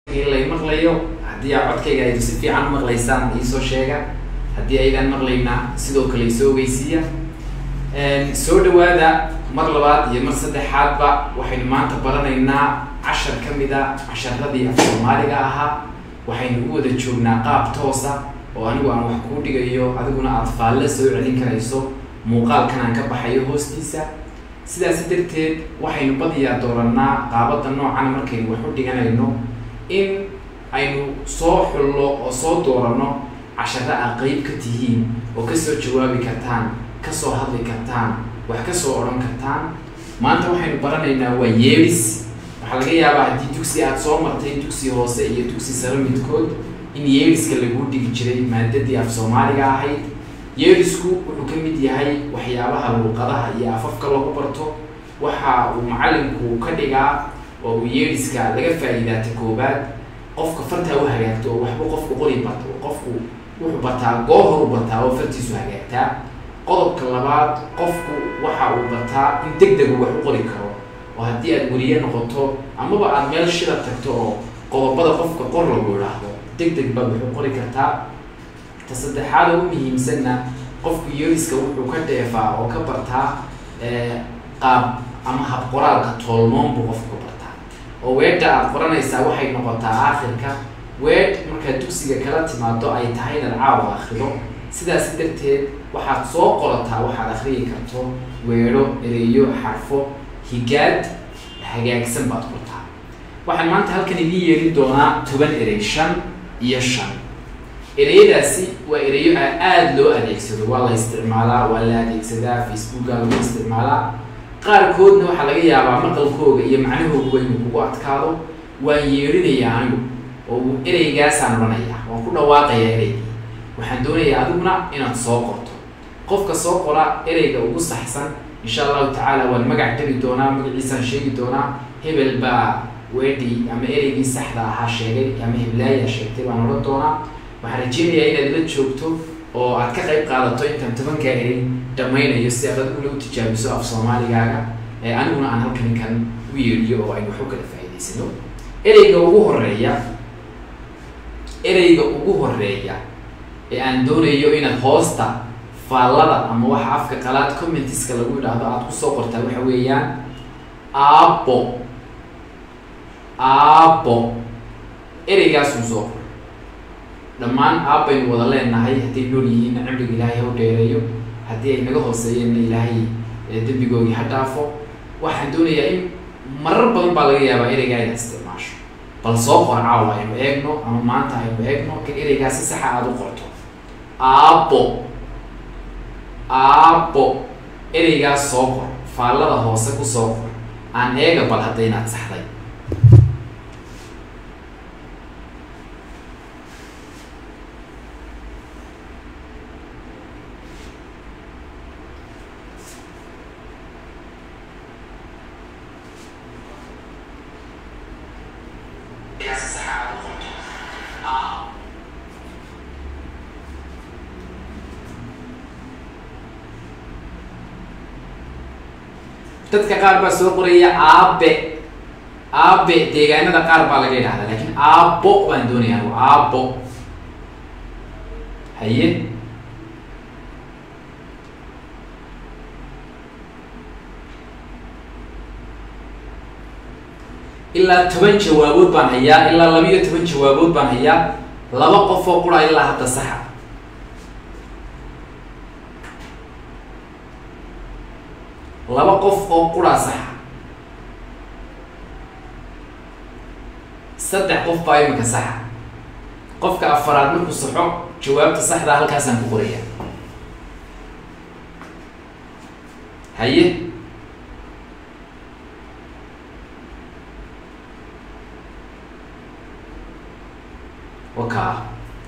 lay maqlayo haddii aa codkayga ay si fiican u maqlaysaan iisoo sheega haddii aydaan maqlaynaa sidoo kale isoo ogeysiiya soo dhawaada mar labaad iyo mar saddexaadba waxaynu maanta baranaynaa cashar ka mid a casharadii af soomaaliga ahaa waxaynu u wada joognaa qaab toosa oo anigu aan wax kuu dhigayo adiguna aada faalle soo celin karayso muuqaalkan aan ka baxayo hoostiisa sidaas darteed waxaynu badiyaa doorannaa qaabada noocan markaynu wax u dhiganayno in aynu soo xullo oo soo dooranno casharo aa qeyb ka tihiin oo kasoo jawaabi kartaan kasoo hadli kartaan wax kasoo odhan kartaan maanta waxaynu baranaynaa waa yeeris waxaa laga yaabaa haddii dugsi aada soo martay dugsi hoose iyo dugsi sare midkood in yeeriska laguu dhigi jiray maadadii af soomaaliga ahayd yeerisku wuxuu ka mid yahay waxyaabaha luuqadaha iyo afafka lagu barto waxa uu macalinku ka dhigaa oo uu yeeriska laga faa'iidaata koobaad qofka fartaa u hagaagto oo waxba qofku qori barto qofku wuxuu bartaa goor horu bartaa oo fartiisu hagaagtaa qodobka labaad qofku waxa uu bartaa in deg deg uu wax u qori karo oo haddii aad weliye noqoto amaba aada meel shida tagto oo qodobada qofka qor lagu idhaahdo deg deg baad wax u qori kartaa ta saddexaad oo u muhiimsanna qofku yeeriska wuxuu ka dheefaa oo ka bartaa qaab ama hab qoraalka toolmoon buu qofku ka bartaa oo weedha aada qoranaysaa waxay noqotaa aakhirka weedh markaad dugsiga kala timaado ay tahay inaad caawa akrido sidaas darteed waxaad soo qorataa waxaad akriyi karto weedho ereyo xarfo higaad hagaagsan baad qortaa waxaan maanta halkan idiin yeerin doonaa toban erey shan iyo shan ereyadaasi waa ereyo a aada loo adeegsado waa la isticmaalaa waa la adeegsadaa facebooka lagu isticmaalaa qaarkoodna waxaa laga yaabaa maqalkooga iyo macnahooguba inuu kugu adkaado waan yeerinayaa anigu oo ereygaasaan odhanayaa waan ku dhawaaqayaa ereygii waxaan doonayaa adiguna inaad soo qorto qofka soo qora ereyga ugu saxsan insha allahu tacaala waan magac dhabi doonaa magaciisaan sheegi doonaa hebel baa weedhi ama ereygii saxda ahaa sheegay ama heblaaya sheegtay baan odhan doonaa waxaan rajeynayaa inaad la joogto oo aad ka qayb qaadato intaan tobankaa erey dhamaynayo si aad adiguna u tijaabiso af soomaaligaaga ee aniguna aan halkan kan u yeedhiyo oo aynu wax u kala faa'iidaysano ereyga ugu horeeya ereyga ugu horeeya ee aan doonayo inaad hoosta faallada ama waxa afka qalaad commentiska lagu yidhaahdo aada kusoo qortaa waxa weeyaan aabo aabo ereygaasun soo qor dhammaan aabbaynu wada leenahay hadday nool yihiinna cimriga ilaahay ha u dheereeyo haddii ay naga hooseeyeenna ilaahay dembigoogii ha dhaafo waxaan doonayaa in marar badan baa laga yaabaa ereygaa inaad isticmaasho bal soo qor caawa aynu eegno ama maanta aynu eegno in ereygaa si saxa aada u qorto aabo aabo ereygaas soo qor faallada hoose ku soo qor aan eega bal hadda inaad saxday dadka qaar baa soo qoraya aabe aabe deegaanada qaar baa laga idhahdaa lakin aabo baan doonaya anigu aabo haye ilaa toban jawaabood baan hayaa ilaa laba iyo toban jawaabood baan hayaa laba qof oo qura ilaa hadda saxa laba qof oo quraa saxa saddex qof baa iminka saxa qofka afaraad markuu saxo jawaabta saxdaa halkaasaan ku qoraya haye waka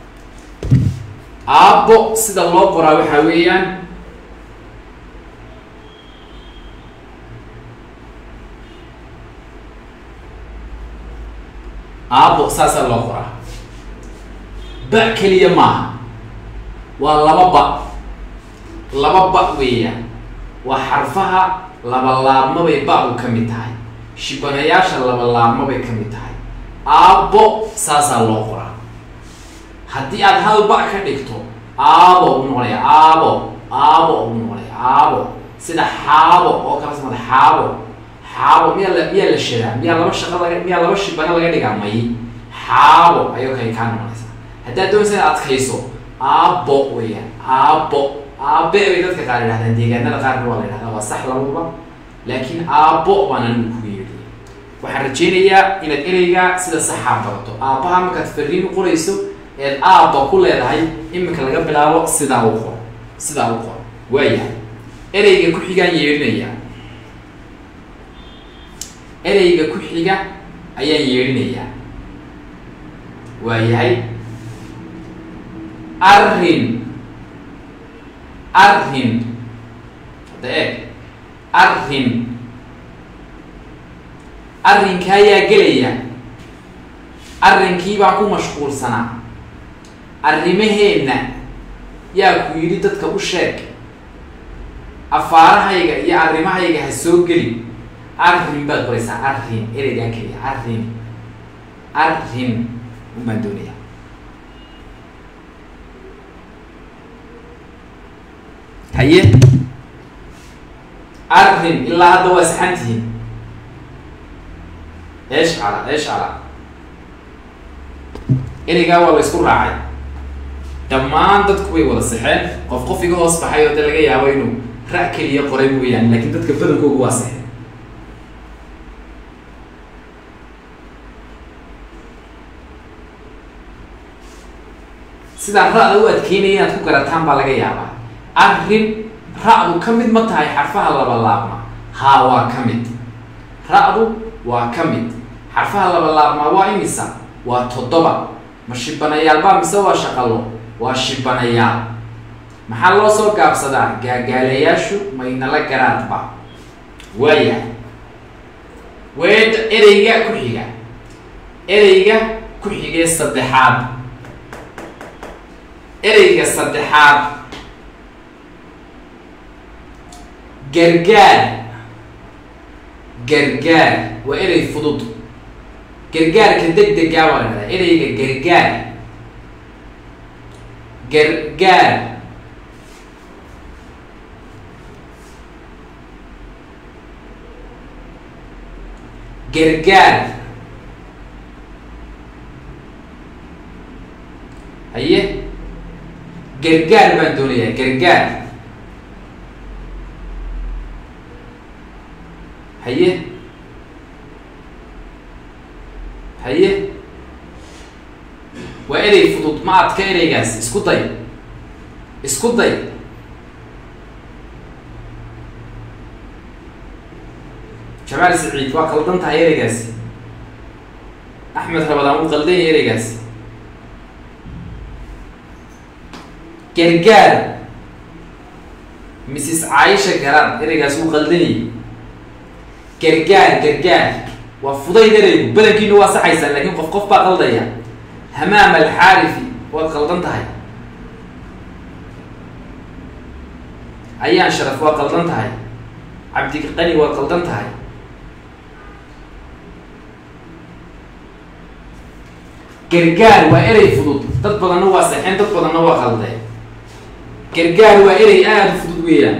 aabbo sida loo qoraa waxaa weeyaan aabo saasaa loo qoraa ba keliya maaha waa laba ba laba ba weeyaan waa xarfaha laba laabmabay ba u ka mid tahay shibanayaasha laba laabmabay ka mid tahay aabbo saasaa loo qoraa haddii aad hal ba ka dhigto aabo u noqonaya aabo aabo u noqonaya aabo sida xaabo oo kala samada xaabo xaabo miyaa la miyaa la shadaa miyaa laba shaqo laga miyaa laba shibana laga dhigaa may xaabo ayoo kale kaa noqonaysa haddaad doonaysa inaad adkayso aabo weeyaan aabo aabe bay dadka qaar yidhahdaan deegaanada qaarna waa la yidhahdaa waa sax labaduba laakiin aabo baan anigu kugu yeedhiya waxaan rajaynayaa inaad ereyga sida saxaa barato aabbaha markaad fariin u qorayso eed aabba ku leedahay iminka laga bilaabo sidaa u qor sidaa u qor waayahay ereyga ku xigaan yeedhinayaa ereyga ku xiga ayaan yeedhinayaa waayahay arrin arrin hadda eeg arrin arrinka ayaa gelaya arrinkii baan ku mashquulsanaa arrimaheenna yaa ku yidhi dadka u sheeg afaarahayga iyo arrimahayga ha soo geli arrin baad qoraysaa arrin ereygaan keliya arrin arrin unbaan doonaya haye arrin ilaa hadda waa saxantihiin eesh cala eesh cala ereygaa waa la isku raacay dhammaan dadku way wada saxeen qof qof iga hoos baxay oo de laga yaabo inuu ra' keliya qoray mooyaane laakiin dadka badankoogu waa saxeen sidaan ra-da u adkeynaya inaad ku garataan baa laga yaabaa arrin ra-du ka mid ma tahay xarfaha labalaabma haa waa ka mid ra-du waa ka mid xarfaha labalaabmaa waa imisa waa toddoba ma shibanayaalbaa mise waa shaqalo waa shibanayaal maxaa loo soo gaabsadaa gaagaalayaashu maynala garaadba waayahay weedha ereyga ku xiga ereyga ku xigee saddexaad ereyga saddexaad gargaar gargaar waa erey fudud gargaarka deg degaa waa la dhahdaa ereyga gargaar gargaar gargaar haye gargaar baan doonayaa gargaar haye haye waa erey fudud ma adka ereygaas isku day isku day jamaal saciid waa qaldan tahay ereygaasi axmed rabadaan wuu qaldan yahay ereygaasi gargaar mrs caaisha garan ereygaas wuu qaldan yahay gargaar gargaar waa fudayd ereygu badankiina waa saxaysaan laakiin qof qof baa qaldaya hamaam alxaarifi waad qaldan tahay ayaan sharaf waad qaldan tahay cabdiqani waad qaldan tahay gargaar waa erey fudud dad badanna waa saxeen dad badanna waa qaldeen gargaar waa erey aada u fudud weeyaan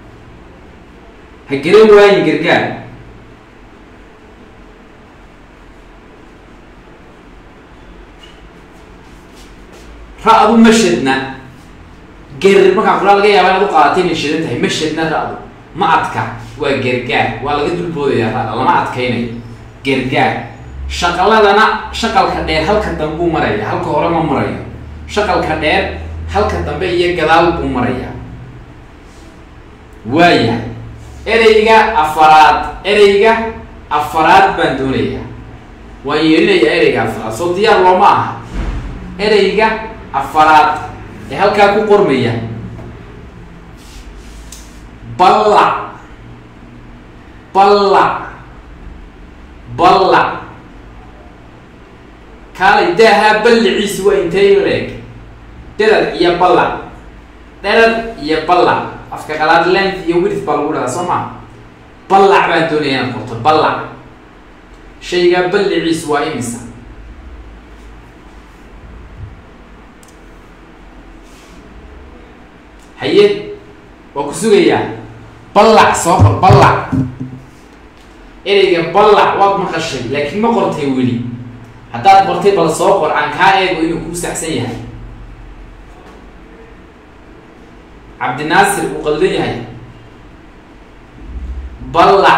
ha garan waayin gargaar ra-du ma shadna ger markaan kulaa laga yaaba inaad u qaadatay inay shadan tahay ma shadna ra-du ma adka waa gargaar waa laga dulboodayaa ra-da lama adkaynayo gargaar shaqaladana shaqalka dheer halka dambe buu maraya halka hore ma marayo shaqalka dheer halka dambe iyo gadaal buu maraya waaya ereyga afaraad ereyga afaraad baan doonayaa waan yeelinayaa ereyga afaraad soo diyaar looma aha ereyga afaraad ee halkaa ku qormaya ballac ballac ballac kaalay daahaa balliciisi waa intee leeg dherar iyo ballac dherar iyo ballac afka qalaad length iyo width baa lagu dhahaa soo maa ballac baan doonaya inaad qorto ballac shaygaa balliciisu waa imisa haye waa ku sugayaa ballac soo qor ballac ereyga ballac waad maqashay laakiin ma qortay weli haddaad qortay bal soo qor aan kaa eego inuu kuu saxsan yahay cabdinaasir uu qaldan yahay ballac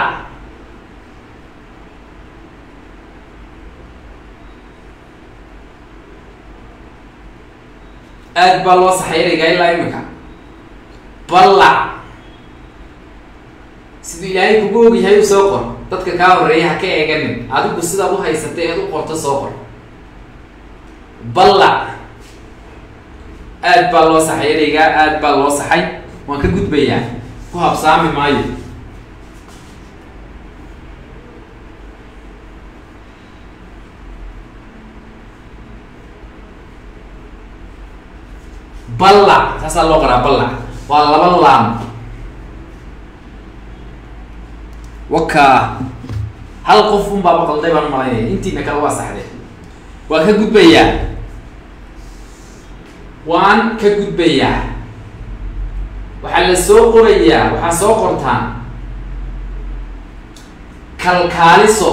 aad baa loo saxay ereygaa ilaa imika ballac siduu ilaahay kugu ogyahay u soo qor dadka kaa horeeya ha ka eeganin adigu sidaad u haysatay eed u qorto soo qor ballac aad baa loo saxay ereygaa aad baa loo saxay waan ka gudbayaa ku habsaami maayo ballac saasaa loo qoraa ballac waa laba laam wakaa hal qof un baaba qalday baan malaynaya intiina kale waa saxdee waan ka gudbayaa waan ka gudbayaa waxaa la soo qorayaa waxaa soo qortaan kalkaaliso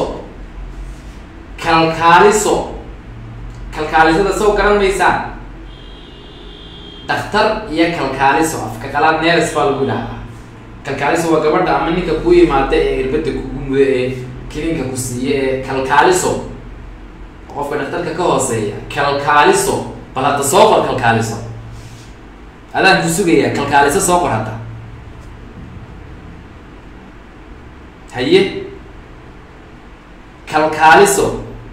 kalkaaliso kalkaalisada soo garan maysaan daktar iyo kalkaaliso afka qalaad neres baa lagu idhahdaa kalkaaliso waa gabadha ama ninka ku yimaada ee irbadda kugu mudo ee kilinka ku siiya ee kalkaaliso qofka dhaktarka ka hooseeya kalkaaliso bal hadda soo qor kalkaaliso adaan ku sugayaa kalkaaliso soo qor hadda haye kalkaaliso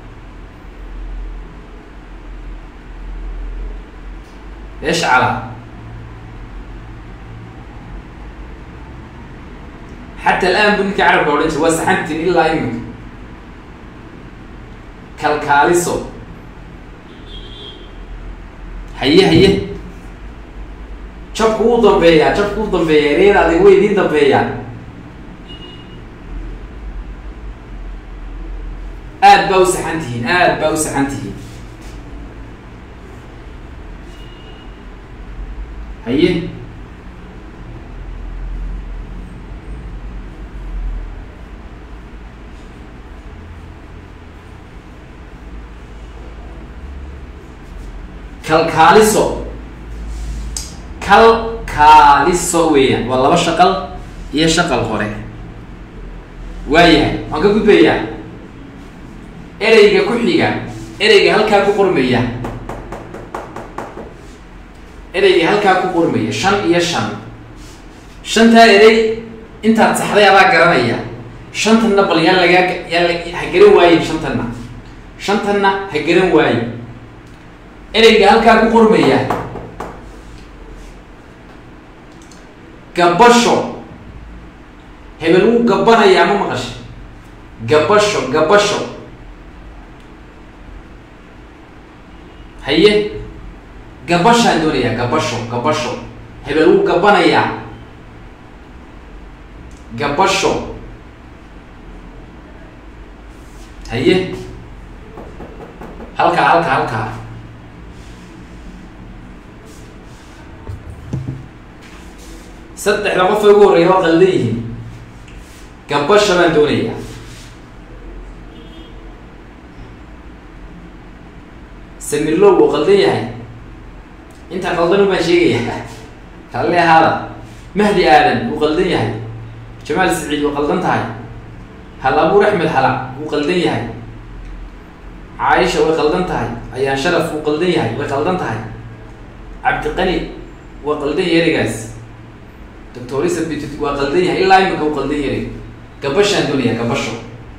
ايش على حتى الان بنك عرب اورنج وسحنت الا يمك كالكاليسو هيه هيه jabku wuu dambeeyaa jabku wuu dambeeyaa reer adig way idiin dambeeyaan aad baa u saxan tihiin aad baa u saxan tihiin haye kalkaaliso kalkaaliso weeyaan waa laba shaqal iyo shaqal hore waayahay waan ka gudbayaa ereyga ku xiga ereyga halkaa ku qormaya ereyga halkaa ku qormaya shan iyo shan shantaa erey intaad saxday adaa garanaya shantanna bal yaa lagaa yaa la ha garan waayin shantanna shantanna ha garan waayin ereyga halkaa ku qormaya gabasho hebel wuu gabanayaa ma maqashay gabasho gabasho haye gabashaan doonayaa gabasho gabasho hebel wuu gabanayaa gabasho haye halkaa halkaa halkaa saddexda qof ee ugu horreeya waa qaldan yihiin gabasha baan doonayaa samirlow wuu qaldan yahay inta qaldan baan sheegaya kalle ahaada mahdi aadan wuu qaldan yahay jamaal saciid wuu qaldan tahay hal abuur axmed xala wuu qaldan yahay caaisha way qaldan tahay ayaan sharaf wuu qaldan yahay way qaldan tahay cabdiqani waa qaldan yahay erigaas doctor isabit waa qaldan yahay ilaa imika wuu qaldan yahay gabashaan doonaya gabasho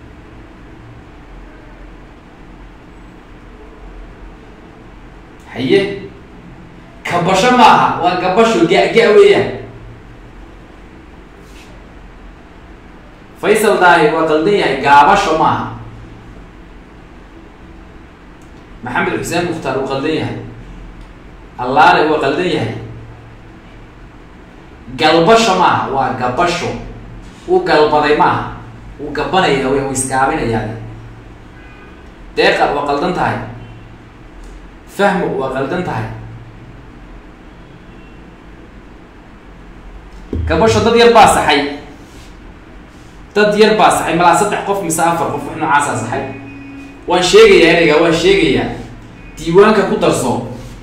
haye kabasho maaha waa gabasho ga-ga weeyaan faysal daahir waa qaldan yahay gaabasho maaha maxamed xuseen mukhtaar wuu qaldan yahay allaale waa qaldan yahay galbasho maaha waa gabasho uu galbaday maaha wuu gabanaya w u isgaabinayaa deeqa waa qaldan tahay fahmo waa qaldan tahay gabasho dad yar baa saxay dad yar baa saxay malaa saddex qof mise afar qof wax noocaasaa saxay waan sheegayaa ereyga waan sheegayaa diiwaanka ku darso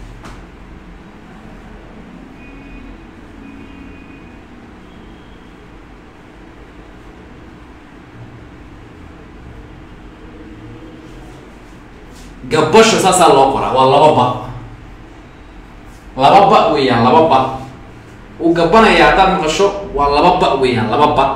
gabasho saasaa loo qoraa waa laba ba laba ba weeyaan laba ba uu gabanaya haddaad maqasho waa laba ba weeyaan laba ba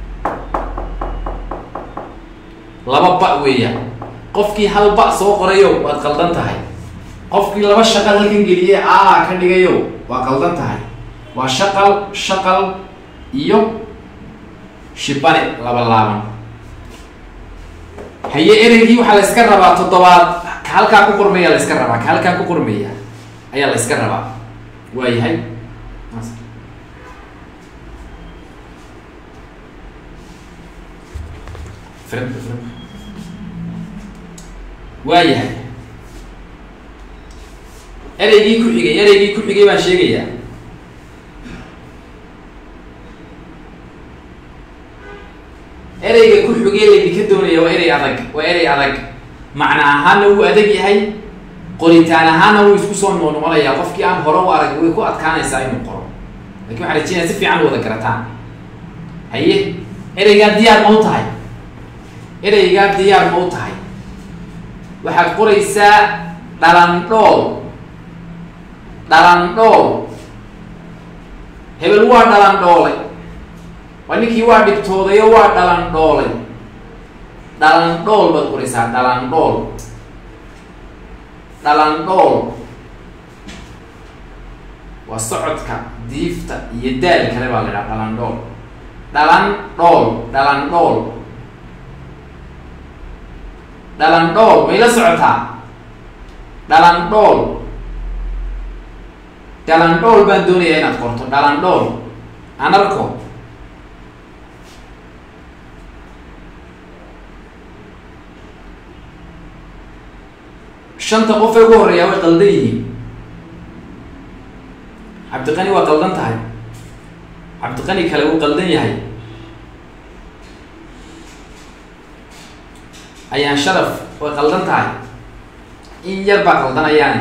laba ba weeyaan qofkii hal ba soo qorayo waad qaldan tahay qofkii laba shaqal halkan geliyey aa ka dhigayo waa qaldan tahay waa shaqal shaqal iyo shibane laba laaban haye ereygii waxaa la iska rabaa toddobaad ka halkaa ku qormaya la iska rabaa ka halkaa ku qormaya ayaa la iska rabaa waayahay waayahay ereygii ku xigay ereygii ku xigay baan sheegayaa ereyga ku xigay laydinka doonaya waa erey adag waa erey adag macna ahaana wuu adag yahay qoritaan ahaana wuu isku soo noqnoqonayaa qofkii aan hore u arag way ku adkaanaysaa inuu qoro lakin waxaan rajeynaya si fiican u wada garataan haye ereygaa diyaar ma u tahay ereygaa diyaar ma u tahay waxaad qoraysaa dhalandhool dhalandhool hebel waa dhalandhoolay waa ninkii waa dhibtoodayo waa dhalandhoolay dhalandhool baad qoraysaa dhalandhool dhalandhool waa socodka diifta iyo daal kale baa la idhaha dhalandhool dhalan dhool dhalandhool dhalandhool mayla socotaa dhalandhool dhalandhool baan doonayaa inaad qorto dhalandhool aan arko shanta qof ee ugu horeeyaa way qaldan yihiin cabdiqani waa qaldan tahay cabdiqani kale wuu qaldan yahay ayaan sharaf way qaldan tahay in yar baa qaldanayaane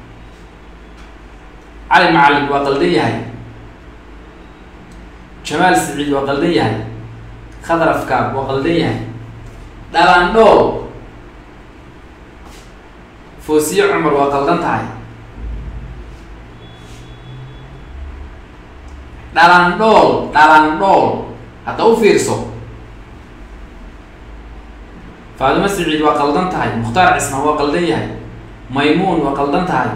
cali macalin waa qaldan yahay jamaal siciid waa qaldan yahay khadrafkaab waa qaldan yahay dhalandhool foosiye cumar waa qaldan tahay dhalandhool dhalandhool hadda u fiirso faadimo siciid waa qaldan tahay mukhtaar cismaan waa qaldan yahay maymuun waa qaldan tahay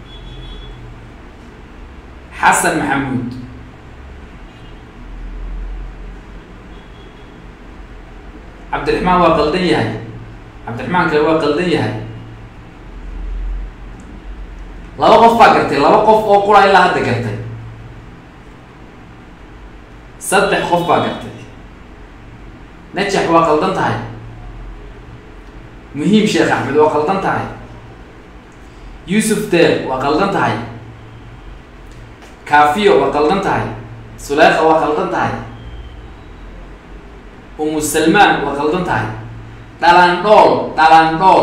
xasan maxamuud cabdiraxmaan waa qaldan yahay cabdiraxmaan kale waa qaldan yahay laba qof baa gartay laba qof oo qura ilaa hadda gartay saddex qof baa gartay najax waa qaldan tahay muhiim sheekh axmed waa qaldan tahay yuusuf deer waa qaldan tahay kaafiyo waa qaldan tahay suleekha waa qaldan tahay umu salmaan waa qaldan tahay dhalandhool dhalandhool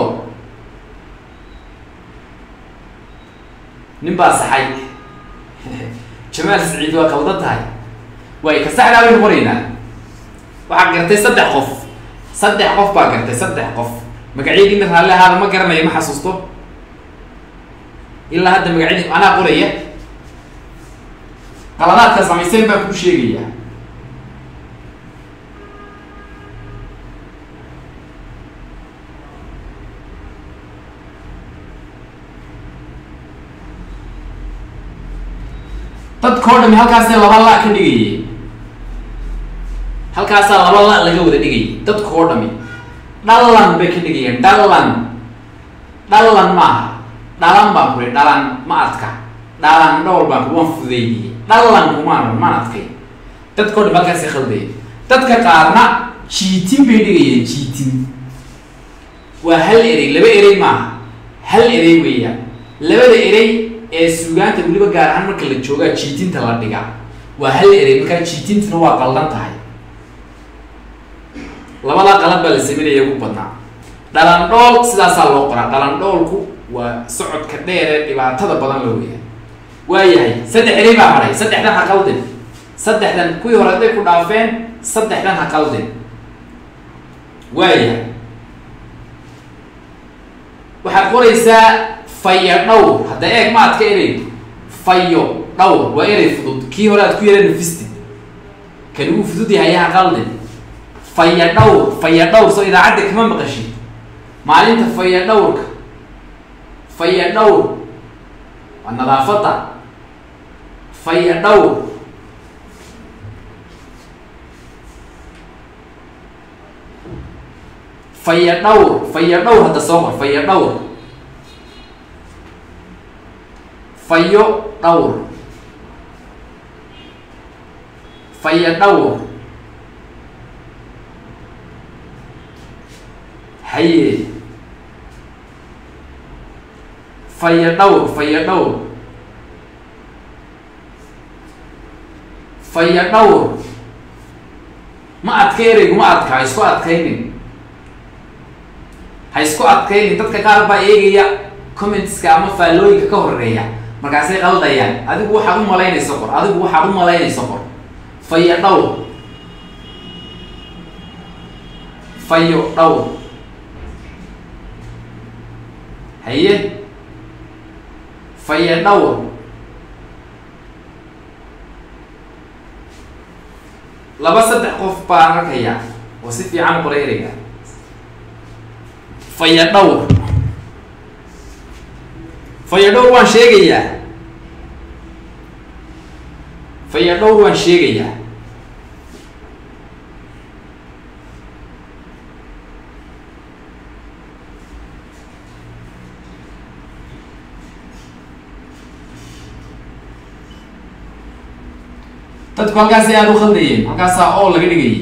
nin baa saxay jamaal siciid waa qaldan tahay way ka saxdaa baynu qoraynaa waxaad gartay saddex qof saddex qof baa gartay saddex qof magacyadiina raalli ahaada ma garanayo ma xasuusto ilaa hadda magacyadi anaa qoraya qaladaadka samayseen baan kuu sheegayaa dadkao dhami halkaasee laba la ka dhigayay halkaasaa laba la laga wada dhigayay dadkao dhami dhalan bay ka dhigayeen dhalan dhalan maaha dhalan baan kuri dhalan ma adka dhalan dhowr baan kuri waan fudeydiyey dhalan kumaan maan adkay dadkao dhami halkaasay khaldayay dadka qaarna jiitin bay dhigayeen jiitin waa hal erey laba erey maaha hal erey weeyaan labada erey ee suugaanta weliba gaar ahaan marka la joogaa jiitinta la dhigaa waa hal erey markaa jiitintuna waa qaldan tahay labadaa qalad baa la sameynaya ugu badnaa dhalandhool sidaasaa loo qoraa dhalandhoolku waa socodka dheer ee dhibaatada badan la weeya waayahay saddex erey baa haray saddexdan ha qaldin saddexdan kuwii hore hadday ku dhaafeen saddexdan ha qaldin waayahay waxaad qoraysaa fayo dhowr hadda eeg ma adka erey fayo dhowr waa erey fudud kii hore aad ku yara nafistid kan ugu fudud yahay ha qaldin faya dhowr faya dhowr soo idaacadda kama maqashid maalinta faya dhowrka faya dhowr waa nadaafadda faya dhowr faya dhowr faya dhowr hadda soo qor faya dhowr fayo dhowr faya dhowr haye faya dhowr faya dhowr faya dhowr ma adka ereygu ma adka ha isku adkaynin ha isku adkaynin dadka qaar baa eegaya commentska ama faallooyinka ka horeeya markaasay qaldayaan adigu waxaad u malaynayso qor adigu waxaad u malaynayso qor fayo dhowr fayo dhowr haye fayo dhowr laba saddex qof baan arkayaa oo si fiican qoray ereyga faya dhowr faya dhowr waan sheegayaa faya dhowr waan sheegayaa dadku halkaasi aada u khaldayeen halkaasaa o laga dhigayay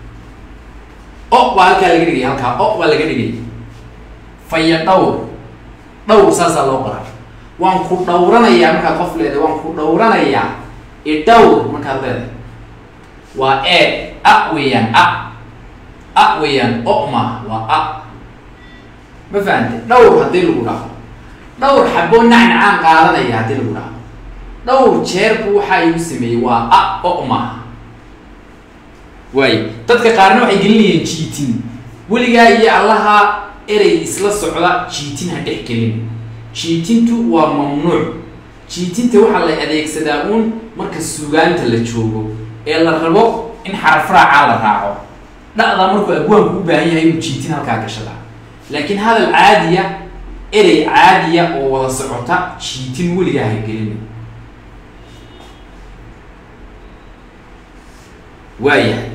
o baa halkaa laga dhigaya halkaa o baa laga dhigayay faya dhowr dhowr saasaa loo qoraa waan ku dhowranayaa markaad qof leedahay waan ku dhowranayaa idhowr markaad leedahay waa e a weeyaan a a weeyaan o ma waa a ma fahante dhowr haddii lagu dhaho dhowr xaboo nacnacaan qaadanaya haddii lagu dhaho dhowr jeerbu waxaa igu sameeyey waa a o maaha waayo dadka qaarna waxay gelinayeen jiitin weligaa iyo allaha erey isla socda jiitin ha dhex gelin jiitintu waa mamnuuc jiitinta waxaa la adeegsadaa uun marka sugaanta la joogo ee la rabo in xaraf raacaa la raaco dha'daa markuu abwaanku u baahan yahay inuu jiitin halkaa gashada laakiin hadal caadiya erey caadiya oo wada socota jiitin weligaa ha gelin waayahay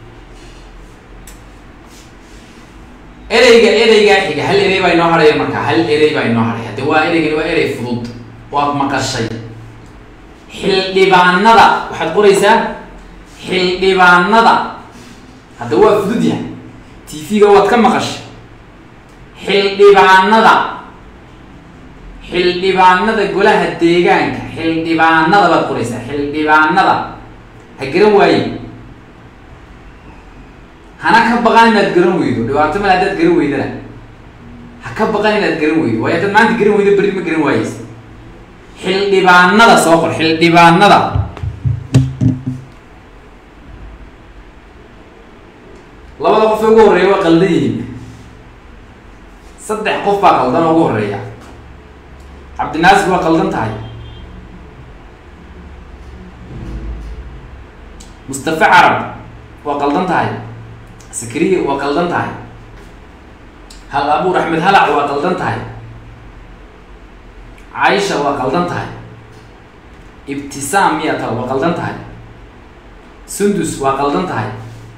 ereyga ereygaa xiga hal erey baa inoo hadhaya markaa hal erey baa inoo hadhaya de waa ereygani waa erey fudud waad maqashay xildhibaanada waxaad qoraysaa xildhibaanada hadda waa fudud yahay t v-ga waad ka maqashay xildhibaanada xildhibaanada golaha deegaanka xildhibaanada baad qoraysaa xildhibaanada ha garan waaye hana ka baqan inaad garan weydo dhibaato male haddaad garan weydana ha ka baqan inaad garan weydo waayo haddaad maanta garan weydo berri ma garan waayeysa xildhibaanada soo qor xildhibaanada labada qof ee ugu horreeya waa qaldan yihiin saddex qof baa qaldan oo ugu horreeya cabdinaasir waa qaldan tahay mustafa carab waa qaldan tahay sakriya waa qaldan tahay hal abuur axmed halac waa qaldan tahay caisha waa qaldan tahay ibtisaam miyaa tal waa qaldan tahay sundus waa qaldan tahay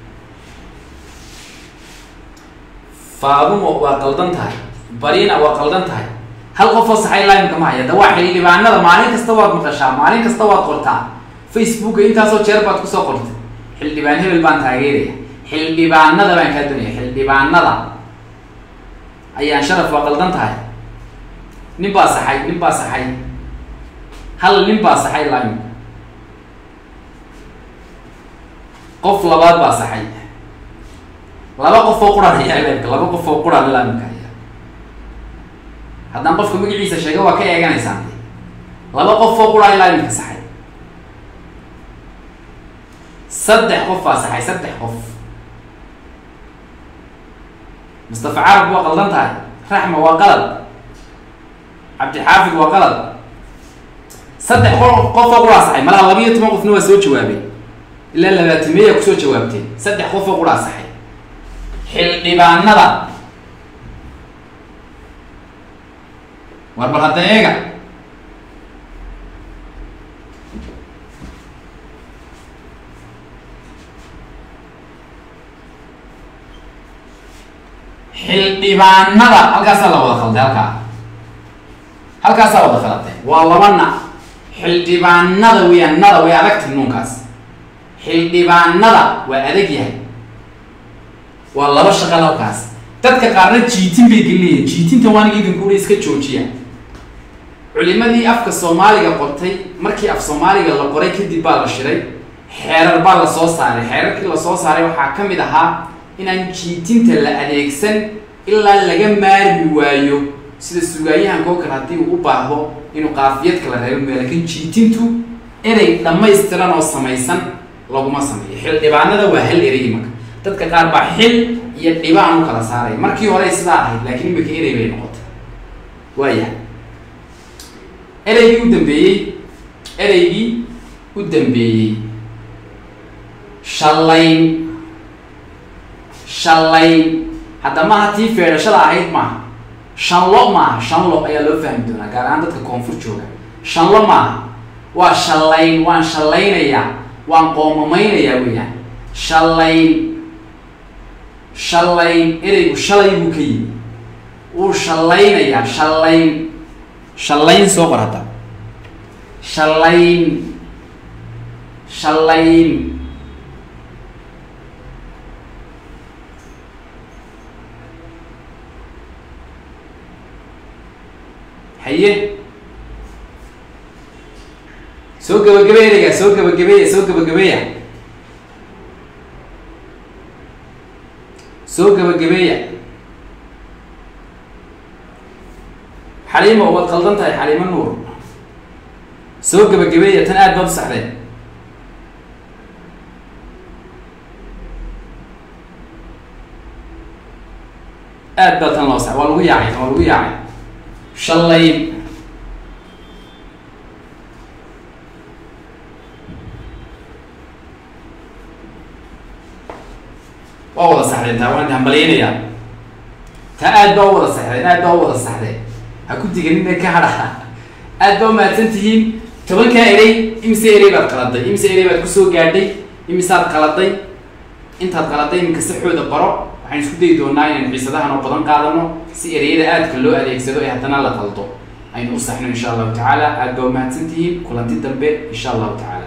faadumo waa qaldan tahay barina waa qaldan tahay hal qofoo saxay limeka ma haya da waa xildhibaanada maalin kasta waad maqashaa maalin kasta waad qortaa facebooka intaasoo jeer baad kusoo qortay xildhibaan hebel baan taageeraya xildhibaanada baan kaa doonaya xildhibaanada ayaan sharaf waa qaldan tahay nin baa saxay nin baa saxay hal nin baa saxay limeka qof labaad baa saxay laba qof oo quran ayaa leebka laba qof oo quran laamka haya haddaan qofka magaciisa sheega waa ka eeganaysaan de laba qof oo quran ilaa imika saxay saddex qof baa saxay saddex qof mustafa carab waa qaldan tahay raxma waa qalad cabdixaafid waa qalad saddex qof oo quraa saxay malaha laba iyo toban qofna waa soo jawaabay ilaa labaatameeya kusoo jawaabteen saddex qof oo quraa saxay xildhibaanada war bal hadda eega xildhibaanada halkaasaa la wada khalday halkaa halkaasaa wada khalatay waa laba na xildhibaanada weeyaan nada way adagtay nuunkaas xildhibaanada waa adag yahay waa laba shaqal halkaas dadka qaarna jiitin bay geliyihin jiitinta waaniga idinku uri iska joojiya culimadii afka soomaaliga qortay markii af soomaaliga la qoray kadib baa la shiray xeerar baa la soo saaray xeerarkii lasoo saaray waxaa ka mid ahaa inaan jiitinta la adeegsan ilaa laga maarmi waayo sida sugaayahanka oo kale haddii uu u baahdo inuu qaafiyad kala reebo mee lakin jiitintu erey dhammaystiran oo samaysan laguma sameeyo xildhibaanada waa hal erey imaka dadka qaar baa xil iyo dhibaan u kala saaraya markii hore sidaa ahayd laakiin imika erey bay noqotay waayahay ereygii u dambeeyey ereygii u dambeeyey shallayn shallayn hadda maaha tii feedhashada ahayd maaha shanlo maaha shanlo ayaa loo fahmi doonaa gaar ahaan dadka koonfur jooga shanlo maaha waa shallayn waan shallaynayaa waan qoomameynayaa weeyaan shallayn shallayn ereygu shalay buu ka yimi wuu shallaynayaa shallayn shallayn soo qor hadda shallayn shallayn haye soo gabagabey ereygaa soo gabagabeeya soo gabagabeeya soo gabagabeeya xaliimo waad qaldan tahay xaliimo nuur soo gabagabeeya tan aad baad u saxdeen aad baa tan loo sax waa lagu yaacay waa lagu yaacay shallayn waa wada saxdeen taa waan hambalyaynayaa taa aad baa u wada saxdeen aad baa u wada saxdeen ha ku diganina ka hadha aad baa umahadsan tihiin tobankaa erey imise erey baad qaladay imise erey baad kusoo gaadhay imisaad qaladay intaad qaladay iminka saxooda baro waxaan isku dayi doonaa inaynu xiisadahan oo badan qaadano si ereyada aadka loo adeegsado ee haddana la qaldo aynu u saxno insha allahu tacaala aad baa umahadsan tihiin kulanti dambe insha allahu tacala